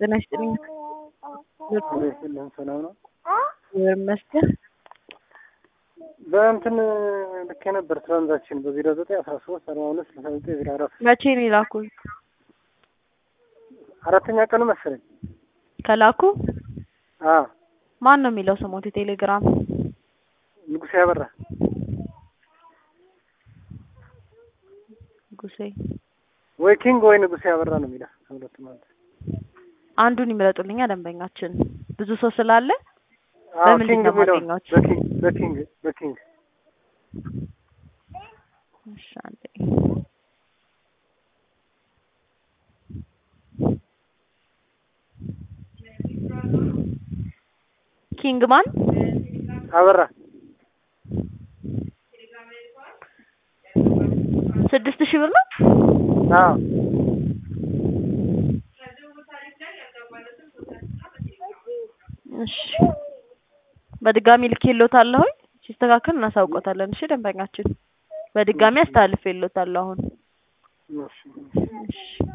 ጤና ይስጥልኝ። ይስጥልን ሰላም ነው። ይመስገን። በእንትን ልክ የነበር ትራንዛክሽን በዜሮ ዘጠኝ አስራ ሶስት አርባ ሁለት ስልሳ ዘጠኝ ዜሮ አራት መቼ ነው የላኩት? አራተኛ ቀኑ መሰለኝ። ከላኩ አ ማን ነው የሚለው ስሞት? የቴሌግራም ንጉሴ ያበራ ንጉሴ ወይ ኪንግ ወይ ንጉሴ ያበራ ነው የሚለው ከሁለቱ ማለት አንዱን ይምረጡልኛ ደንበኛችን ብዙ ሰው ስላለ አዎ በምንድን ኪንግ ነው የሚለው የማገኘው? በኪንግ በኪንግ በኪንግ እሺ፣ አንዴ ኪንግ ማን አበራ ስድስት ሺህ ብር ነው። አዎ እሺ በድጋሚ ልኬልዎታለሁኝ ሲስተካከል እናሳውቆታለን። እሺ ደንበኛችን በድጋሚ አስተላልፌልዎታለሁ አሁን እሺ እሺ